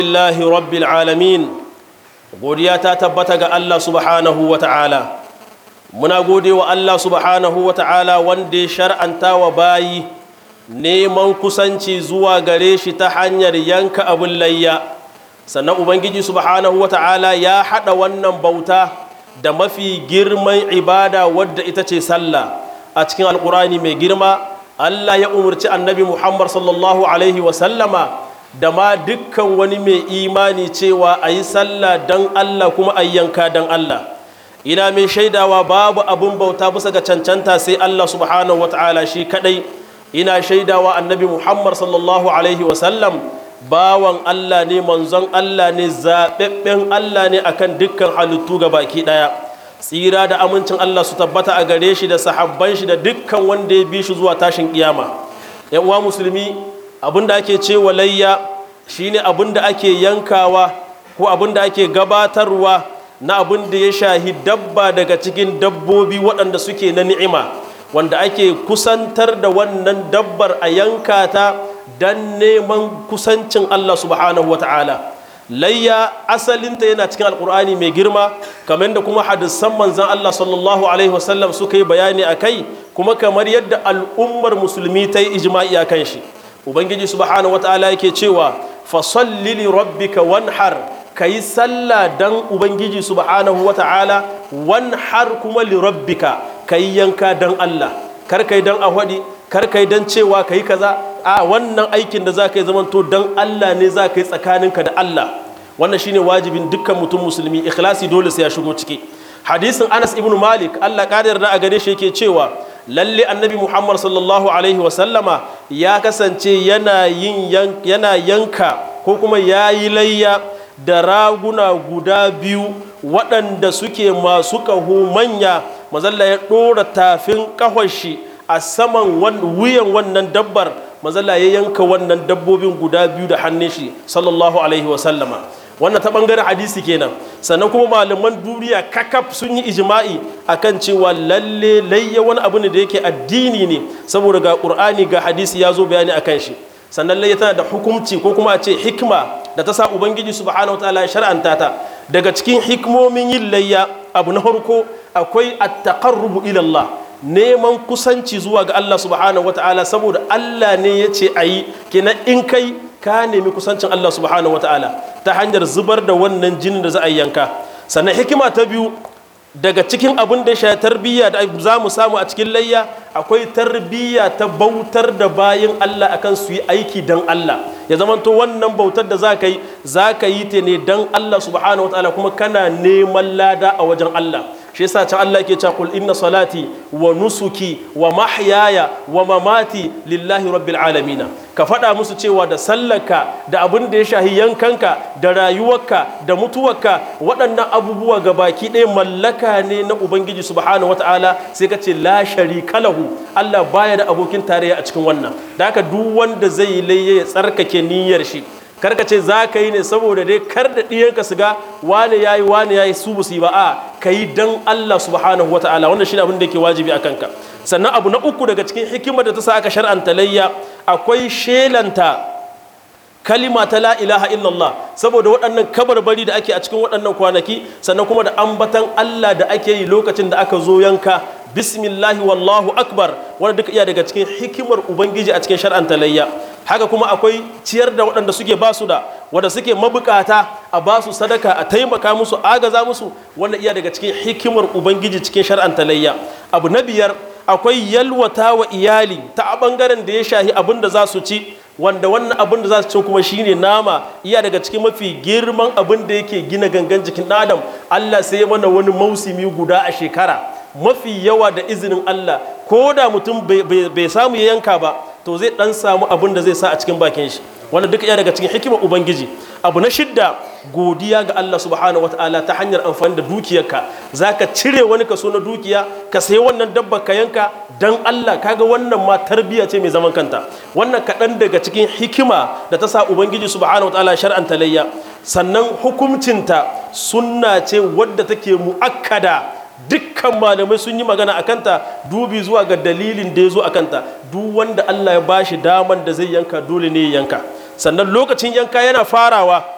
lillahi rabbil alamin godiya ta tabbata ga Allah subhanahu wa ta'ala muna gode wa Allah subhanahu wa ta'ala wanda ya shar'anta wa bayi neman kusanci zuwa gare shi ta hanyar yanka abin layya sannan ubangiji subhanahu wa ta'ala ya haɗa wannan bauta da mafi girman ibada wadda ita ce sallah a cikin alkurani mai girma Allah ya umarci annabi Muhammad sallallahu alaihi wasallama da ma dukkan wani mai imani cewa a yi sallah don Allah kuma a yanka don Allah ina mai shaidawa babu abin bauta bisa ga cancanta sai Allah subhanahu wa ta'ala shi kadai ina shaidawa annabi Muhammad sallallahu alaihi wasallam bawan Allah ne manzon Allah ne zaɓaɓɓen Allah ne akan dukkan halittu ga baki ɗaya tsira da amincin Allah su tabbata a gare shi da sahabban shi da dukkan wanda ya bi shi zuwa tashin kiyama yan uwa musulmi abinda ake cewa layya shine abinda ake yankawa ko abinda ake gabatarwa na abin da ya shahi dabba daga cikin dabbobi waɗanda suke na ni'ima wanda ake kusantar da wannan dabbar a yanka ta don neman kusancin Allah subhanahu wa ta'ala layya asalinta yana cikin alkur'ani mai girma kamar da kuma hadisan manzan Allah sallallahu alaihi wasallam suka yi bayani a kai kuma kamar yadda al'ummar musulmi ta yi ijma'i a kan shi ubangiji subhanahu wata'ala yake cewa fasalli li rabbika wanhar ka yi sallah dan ubangiji subhanahu wata'ala wanhar kuma li rabbika ka yi yanka dan Allah kar kai dan ahwadi kar kai dan cewa ka yi kaza a wannan aikin da za ka yi zamanto dan Allah ne za ka yi tsakaninka da Allah wannan shine wajibin dukkan mutum musulmi ikhlasi dole sai ya shigo ciki hadisin Anas ibn Malik Allah kadar da a gare shi yake cewa lalle annabi Muhammad sallallahu alaihi wasallama ya kasance yana yin yana yanka ko kuma yayi layya da raguna guda biyu waɗanda suke masu ƙaho manya mazalla ya ɗora tafin ƙahon shi a saman wuyan wannan dabbar mazalla ya yanka wannan dabbobin guda biyu da hannun shi sallallahu alaihi wasallama wannan ta bangaren hadisi kenan sannan kuma malaman duniya kakaf sun yi ijma'i akan cewa lalle layya wani abu ne da yake addini ne saboda ga qur'ani ga hadisi ya zo bayani akan shi sannan layya tana da hukumci ko kuma a ce hikma da ta sa ubangiji subhanahu wataala ya shar'anta ta daga cikin hikmomin yin layya abu na farko akwai at-taqarrubu ila Allah neman kusanci zuwa ga Allah subhanahu wataala saboda Allah ne ya ce ayi kenan in kai ka nemi kusancin Allah subhanahu wataala ta hanyar zubar da wannan jinin da za a yanka sannan hikima ta biyu daga cikin abin da ya tarbiyya da za mu samu a cikin layya akwai tarbiyya ta bautar da bayan Allah akan su yi aiki don Allah ya zamanto wannan bautar da za ka yi za ka yi ta ne don Allah subhanahu wataala kuma kana neman lada a wajen Allah shi yasa can Allah ke cewa kul inna salati wa nusuki wa mahyaya wa mamati lillahi rabbil alamin ka faɗa musu cewa da sallarka da abin da ya shahi yankanka da rayuwarka da mutuwarka waɗannan abubuwa ga baki ɗaya mallaka ne na ubangiji subhanahu wataala sai ka ce la sharika lahu Allah baya da abokin tarayya a cikin wannan da haka duk wanda zai layye ya tsarkake niyyar shi karka ce za ka yi ne saboda dai kar da ɗiyanka su ga wane ya yi wane ya yi su busu ba a ka yi don Allah subhanahu wata'ala wannan shi abin da ke wajibi a kanka sannan abu na uku daga cikin hikimar da ta sa aka shar'anta layya akwai shelanta kalima ta la ilaha illallah saboda waɗannan kabarbari da ake a cikin waɗannan kwanaki sannan kuma da ambatan Allah da ake yi lokacin da aka zo yanka bismillahi wallahu akbar wanda duka iya daga cikin hikimar ubangiji a cikin shar'anta layya haka kuma akwai ciyar da waɗanda suke basu da wanda suke mabukata a basu sadaka a taimaka musu agaza musu wanda iya daga cikin hikimar ubangiji cikin shar'anta layya abu na biyar akwai yalwata wa iyali ta a bangaren da ya shahi abin da za su ci wanda wannan abin da za su ci kuma shine nama iya daga cikin mafi girman abin da yake gina gangan jikin ɗan adam Allah sai ya mana wani mausimi guda a shekara mafi yawa da izinin Allah ko da mutum bai samu ya yanka ba to zai dan samu abin da zai sa a cikin bakin shi wanda duka iya daga cikin hikimar ubangiji abu na shidda godiya ga Allah subhanahu wataala ta hanyar amfani da dukiyarka zaka cire wani kaso na dukiya ka sayi wannan dabba ka yanka dan Allah kaga wannan ma tarbiyya ce mai zaman kanta wannan kaɗan daga cikin hikima da ta sa ubangiji subhanahu wataala shar'anta layya sannan hukuncinta sunna ce wadda take mu'akkada dukkan malamai sun yi magana a kanta dubi zuwa ga dalilin da ya zo a kanta duk wanda Allah ya bashi daman da zai yanka dole ne ya yanka sannan lokacin yanka yana farawa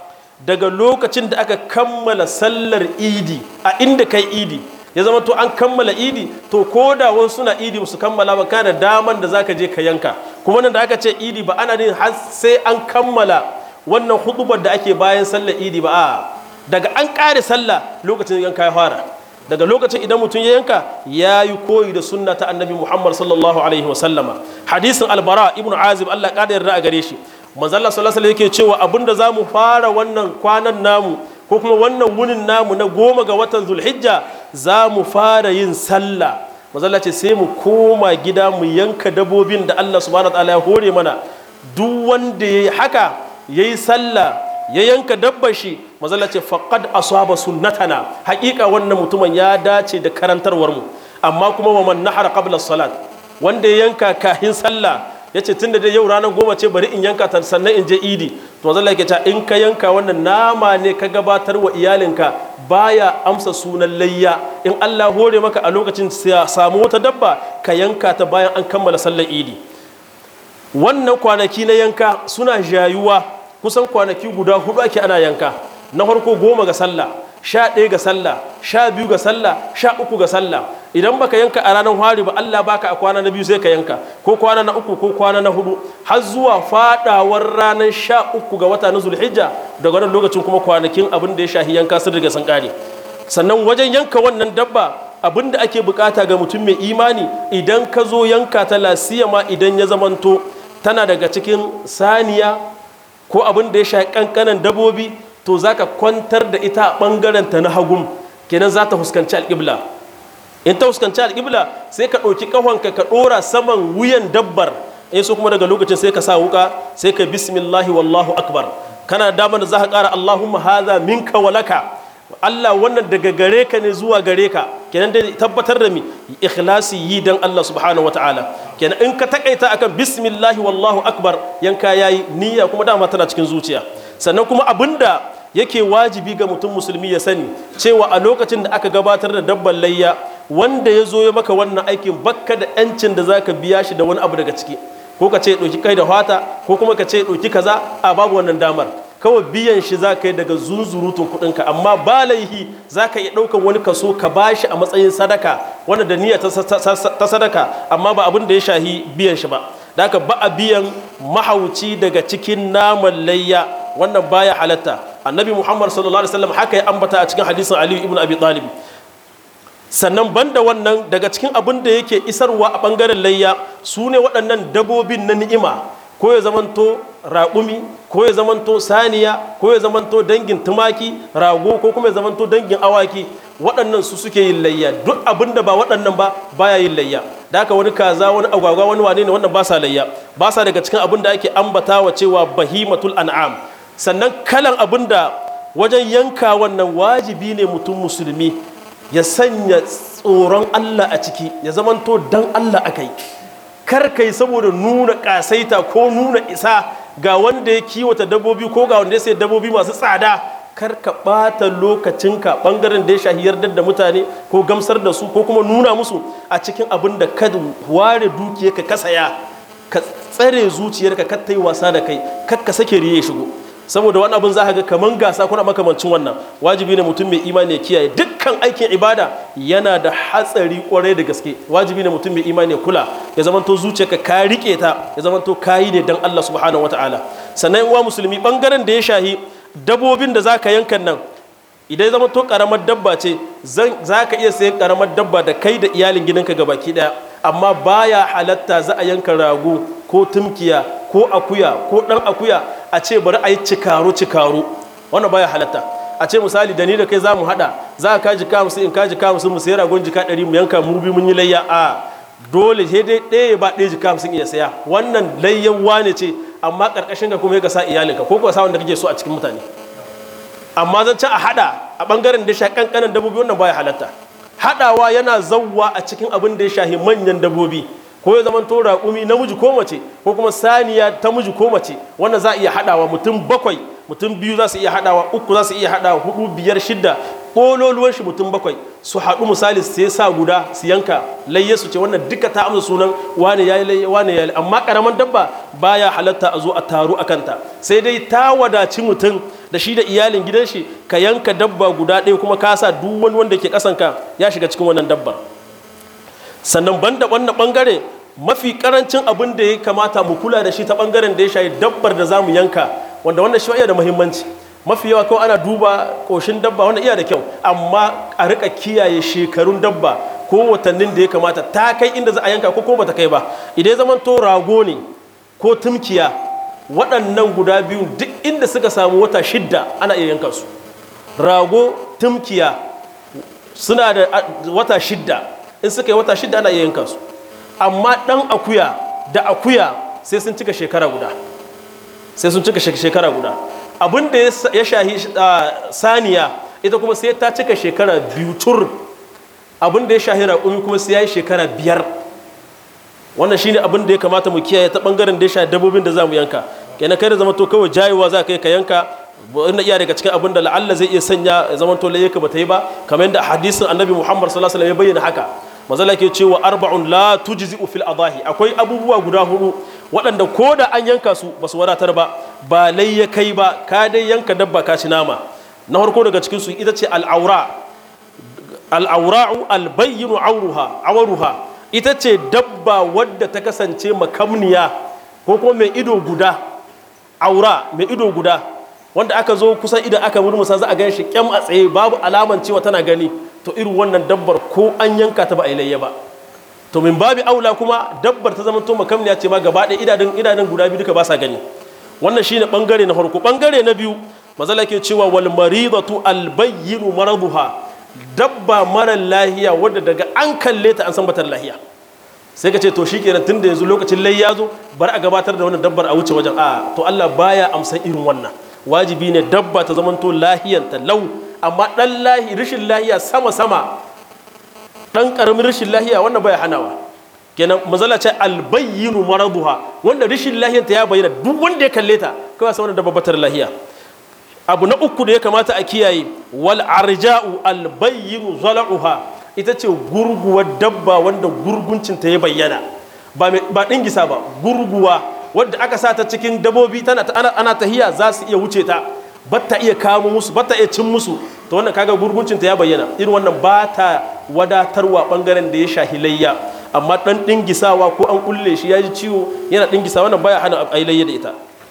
daga lokacin da aka kammala sallar idi a inda kai idi ya zama to an kammala idi to ko da wasu suna idi su kammala ba kana daman da zaka je ka yanka kuma nan da aka ce idi ba ana yin har sai an kammala wannan hudubar da ake bayan sallar idi ba a daga an kare sallah lokacin yanka ya fara daga lokacin idan mutum ya yanka ya yi koyi da sunna ta annabi muhammad sallallahu alaihi wasallama hadisin albara ibnu azib allah kada yarda a gare shi manzalla sallallahu alaihi yake cewa abinda za mu fara wannan kwanan namu ko kuma wannan wunin namu na goma ga watan zulhijja za mu fara yin sallah manzalla ce sai mu koma gida mu yanka dabobin da allah subhanahu wa ta'ala ya hore mana duk wanda ya yi haka ya yi sallah ya yanka dabbar shi mazalla ce faqad asaba sunnatana haƙiƙa wannan mutumin ya dace da karantarwar mu amma kuma wa man nahara qabla salat wanda ya yanka kahin sallah yace tunda dai yau ranar goma ce bari in yanka ta sannan in je idi to mazalla yake cewa in ka yanka wannan nama ne ka gabatar wa iyalinka baya amsa sunan layya in Allah hore maka a lokacin samu wata dabba ka yanka ta bayan an kammala sallar idi wannan kwanaki na yanka suna jayuwa kusan kwanaki guda hudu ake ana yanka na farko goma ga sallah sha ɗaya ga sallah sha biyu ga sallah sha uku ga sallah idan baka yanka a ranar hari ba Allah baka a kwana na biyu sai ka yanka ko kwana na uku ko kwana na hudu har zuwa fadawar ranar sha uku ga wata na zulhijja daga wannan lokacin kuma kwanakin abin da ya shahi yanka sun riga sun kare sannan wajen yanka wannan dabba abin da ake bukata ga mutum mai imani idan ka zo yanka ta lasiyama idan ya zamanto tana daga cikin saniya ko abin da ya sha kankanan dabobi to za ka kwantar da ita a ɓangaren ta na hagun kenan za ta fuskanci alƙibla in ta fuskanci alƙibla sai ka ɗauki ƙahonka ka ɗora saman wuyan dabbar in so kuma daga lokacin sai ka sa wuka sai ka bismillahi wallahu akbar kana damar da za ka ƙara allahumma haza minka walaka Allah wannan daga gare ka ne zuwa gare ka kenan dai tabbatar da mi ikhlasi yi dan Allah subhanahu wataala kenan in ka takaita akan bismillahi wallahu akbar yanka yayi niyya kuma dama tana cikin zuciya sannan kuma abinda yake wajibi ga mutum musulmi ya sani cewa a lokacin da aka gabatar da dabban layya wanda ya zo ya maka wannan aikin bakka da yancin da zaka biya shi da wani abu daga ciki ko ka ce ɗauki kai da fata ko kuma ka ce ɗauki kaza a babu wannan damar kawai biyan shi za ka yi daga zunzurutun kuɗinka amma ba laihi za ka iya ɗaukan wani kaso ka ba shi a matsayin sadaka wanda da niyya ta sadaka amma ba abin da ya shahi biyan shi ba da haka ba a biyan mahauci daga cikin naman layya wannan baya halatta annabi muhammad sallallahu alaihi wasallam haka ya ambata a cikin hadisin aliyu ibn abi talib sannan banda wannan daga cikin abin da yake isarwa a bangaren layya su ne waɗannan dabobin na ni'ima ko ya zamanto raƙumi ko ya zamanto saniya ko ya zamanto dangin tumaki rago ko kuma ya zamanto dangin awaki waɗannan su suke yin layya duk abin da ba waɗannan ba baya yin layya da haka wani kaza wani agwagwa wani wane ne wannan ba sa layya ba sa daga cikin abin da ake ambatawa cewa bahimatul an'am sannan kalan abin da wajen yanka wannan wajibi ne mutum musulmi ya sanya tsoron Allah a ciki ya zamanto dan Allah akai kar kai saboda nuna kasaita ko nuna isa ga wanda ya kiwata dabbobi ko ga wanda ya sai dabbobi masu tsada kar ka ɓata lokacinka ɓangaren da ya shahi yardar da mutane ko gamsar da su ko kuma nuna musu a cikin abin da ka ware dukiyarka ka saya ka tsare zuciyarka ka ta yi wasa da kai kar ka sake riye shigo saboda wani abin za ka ga kaman gasa kuna makamancin wannan wajibi ne mutum mai imani ya kiyaye dukkan aikin ibada yana da hatsari kwarai da gaske wajibi ne mutum mai imani ya kula ya zamanto zuciyarka ka rike ta ya zamanto kayi ne dan Allah subhanahu wataala sannan uwa musulmi bangaren da ya shahi dabobin da zaka yankan nan idan zama to karamar dabba ce za ka iya sayan karamar dabba da kai da iyalin gidanka ga baki daya amma baya halatta za a yanka rago ko tumkiya ko akuya ko dan akuya a ce bari a yi cikaro cikaro wannan baya halatta a ce misali da ni da kai za mu hada za ka jika musu in ka jika musu mu sayi ragon jika ɗari mu yanka mu bi mun yi layya a dole sai dai ɗaya ba ɗaya jika musu iya saya wannan layyan wane ce amma ƙarƙashin ka kuma ya sa iyalinka ko kuwa sa wanda kake so a cikin mutane amma zan ci a hada a bangaren da ya sha kankanan dabbobi wannan baya halatta hadawa yana zawwa a cikin abin da ya shahi manyan dabbobi ko ya zama to raƙumi namiji ko mace ko kuma saniya ta miji ko mace wannan za a iya hadawa mutum bakwai mutum biyu za su iya hadawa uku za su iya hadawa hudu biyar shidda ƙololuwan shi mutum bakwai su haɗu misali sai sa guda su yanka layye su ce wannan duka ta amsa sunan wane yayi layye wane yayi amma karaman dabba baya halatta a zo a taru a kanta sai dai ta wadaci mutum da shi da iyalin gidan shi ka yanka dabba guda ɗaya kuma ka sa duk wani wanda ke kasanka ya shiga cikin wannan dabbar sannan banda wannan bangare mafi karancin abin da ya kamata mu kula da shi ta bangaren da ya shayi dabbar da za mu yanka wanda wannan shi iya da muhimmanci mafi yawa kawai ana duba koshin dabba wanda iya da kyau amma a rika kiyaye shekarun dabba ko watannin da ya kamata ta kai inda za a yanka ko ko bata kai ba idan zaman to rago ne ko tumkiya waɗannan guda biyu duk inda suka samu wata shidda ana iya yanka su rago tumkiya suna da wata shidda in suka yi wata shidda ana iya yanka su amma ɗan akuya da akuya sai sun cika shekara guda sai sun cika shekara guda abin da ya shahi saniya ita kuma sai ta cika shekara biyu tur abin da ya shahi raƙumi kuma sai ya yi shekara biyar wannan shine abin da ya kamata mu kiyaye ta bangaren da ya shahi dabbobin da za mu yanka kenan kai da zama to kawai jayewa za ka yi ka yanka wanda iya daga cikin abin da la'alla zai iya sanya ya zama to layyaka ba ta yi ba kamar yadda hadisin annabi muhammad sallallahu alaihi wasallam ya bayyana haka mazala ke cewa arba'un la tujzi'u fil adahi akwai abubuwa guda hudu waɗanda ko da an yanka su ba su wadatar ba ba lai ya kai ba ka dai yanka dabba ka ci nama na farko daga cikin su ita ce al'aura al'aura'u albayyinu auruha awaruha ita ce dabba wadda ta kasance makamniya ko kuma mai ido guda aura mai ido guda wanda aka zo kusan idan aka murmusa za a gan shi kyam a tsaye babu alaman cewa tana gani to irin wannan dabbar ko an yanka ta ba a yi layya ba to min babi aula kuma dabbar ta zama to makamniya ce ma gaba ɗaya idanun idanun guda biyu duka ba sa gani wannan shine bangare na farko bangare na biyu mazala ke cewa wal maridatu al bayyinu maraduha dabba mara lahiya wadda daga an kalle ta an san batar lahiya sai ka ce to shikenan tunda yanzu lokacin layya zo bar a gabatar da wannan dabbar a wuce wajen a to Allah baya amsan irin wannan wajibi ne dabba ta zamanto lahiyanta lau amma dan lahi rashin lahiya sama sama dan karamin rashin lahiya wannan baya hanawa kenan mazala ce albayyinu maraduha wanda rashin lahiyanta ya bayyana duk wanda ya kalle ta kawai sai wannan dabba batar lahiya abu na uku da ya kamata a kiyaye wal arja'u albayyinu zala'uha ita ce gurguwar dabba wanda gurguncinta ya bayyana ba ɗingisa ba gurguwa wadda aka sa ta cikin dabobi tana ana tahiya za su iya wuce ta batta iya kamo musu batta iya cin musu to wannan kaga gurguncinta ya bayyana irin wannan ba ta wadatarwa bangaren da ya shahi layya amma dan dingisawa ko an kulle shi ya ji ciwo yana dingisa wannan baya hana a layya da ita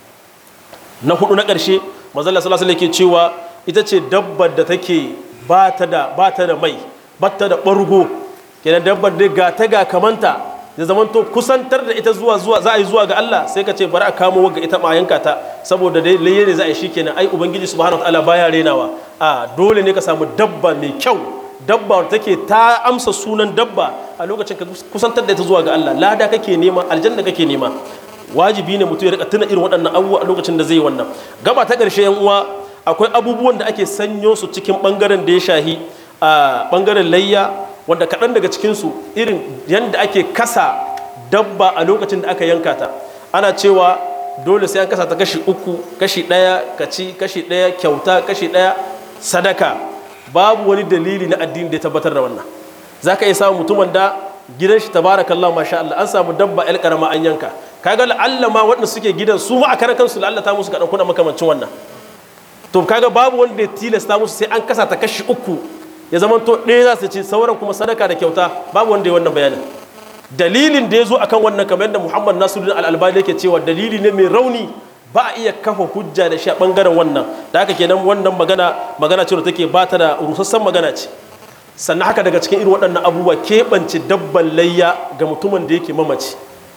na hudu na karshe manzon Allah sallallahu alaihi cewa ita ce dabbar da take ba ta da ba ta da mai ba ta da bargo kenan dabbar da ga ta ga kamanta da zaman to kusantar da ita zuwa zuwa za a yi zuwa ga Allah sai ka ce bari a kamo ga ita ma yanka ta saboda dai layye ne za a yi shikenan ai ubangiji subhanahu wataala baya renawa a dole ne ka samu dabba mai kyau dabba take ta amsa sunan dabba a lokacin ka kusantar da ita zuwa ga Allah lada kake nema aljanna kake nema wajibi ne mutum ya rika tuna irin waɗannan abubuwa a lokacin da zai yi wannan gaba ta ƙarshe yan uwa akwai abubuwan da ake sanyo su cikin bangaren da ya shahi a bangaren layya wanda kaɗan daga cikinsu irin yadda ake kasa dabba a lokacin da aka yanka ta ana cewa dole sai an kasa ta kashi uku kashi ɗaya kaci kashi ɗaya kyauta kashi ɗaya sadaka babu wani dalili na addini da ya tabbatar da wannan za ka iya samun mutumin da gidan shi tabarakallah masha Allah an samu dabba el karama an yanka kaga la'alla ma waɗanda suke gidan su ma a karan kansu la'alla ta musu kaɗan kuna makamancin wannan to kaga babu wanda ya tilasta musu sai an kasa ta kashi uku ya zama to ɗaya za su ci sauran kuma sadaka da kyauta babu wanda ya wannan bayanin dalilin da ya zo akan wannan kamar yadda muhammad nasiruddin al'albani yake cewa dalili ne mai rauni ba a iya kafa hujja da shi a bangaren wannan da haka kenan wannan magana magana ce da take ba ta da rusassan magana ce sannan haka daga cikin irin waɗannan abubuwa keɓance dabban layya ga mutumin da yake mamaci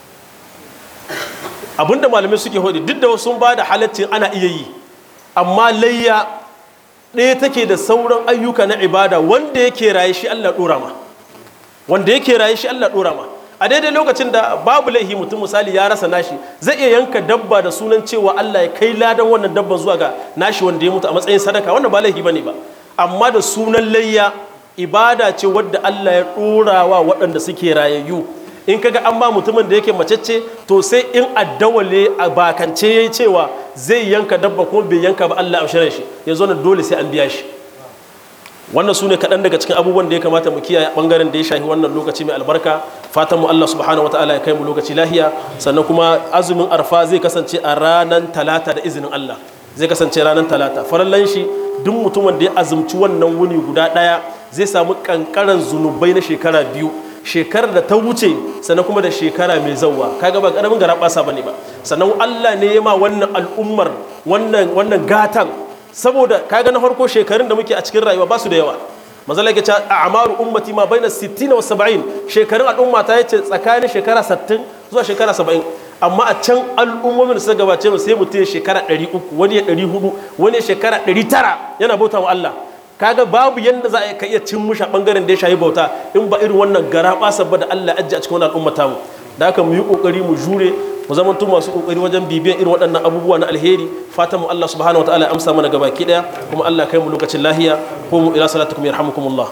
abinda malamai suke hudu duk da sun ba da halaccin ana iya yi amma layya ɗaya take da sauran ayyuka na ibada wanda yake raye shi Allah ɗora ma wanda yake raye shi Allah ɗora ma a daidai lokacin da babu laihi mutum misali ya rasa nashi zai iya yanka dabba da sunan cewa Allah ya kai ladan wannan dabban zuwa ga nashi wanda ya mutu a matsayin sadaka wannan ba laihi bane ba amma da sunan layya ibada ce wadda Allah ya ɗora wa waɗanda suke rayayyu in kaga an ba mutumin da yake macece to sai in addawale a bakance yayi cewa zai yanka dabba kuma bai yanka ba Allah a shirin shi yanzu nan dole sai an biya shi wannan su ne kaɗan daga cikin abubuwan da ya kamata mu kiyaye ɓangaren da ya shafi wannan lokaci mai albarka fatan mu Allah subhanahu wataala ya kai mu lokaci lahiya sannan kuma azumin arfa zai kasance a ranar talata da izinin Allah zai kasance ranar talata farallan shi duk mutumin da ya azumci wannan wuni guda ɗaya zai samu kankaran zunubai na shekara biyu shekarar da ta wuce sannan kuma da shekara mai zauwa kaga ba karamin gara basa bane ba sannan Allah ne ya ma wannan al'ummar wannan wannan gatan saboda kaga na farko shekarun da muke a cikin rayuwa ba su da yawa manzala yake cewa a'maru ummati ma baina 60 wa 70 shekarun al'umma ta yace tsakanin shekara 60 zuwa shekara 70 amma a can al'ummomin da suka gabace mu sai mutum ya shekara 300 wani ya 400 wani ya shekara 900 yana bauta wa Allah kaga babu yanda za a ka iya cin musha bangaren da ya shayi bauta in ba irin wannan gara basa ba da Allah ajji a cikin wannan al'umma tamu da haka mu yi kokari mu jure mu zamanto masu kokari wajen bibiyan irin waɗannan abubuwa na alheri fatan mu Allah subhanahu wataala ya amsa mana gabaki daya kuma Allah kai mu lokacin lahiya ko mu ila salatukum yarhamukumullah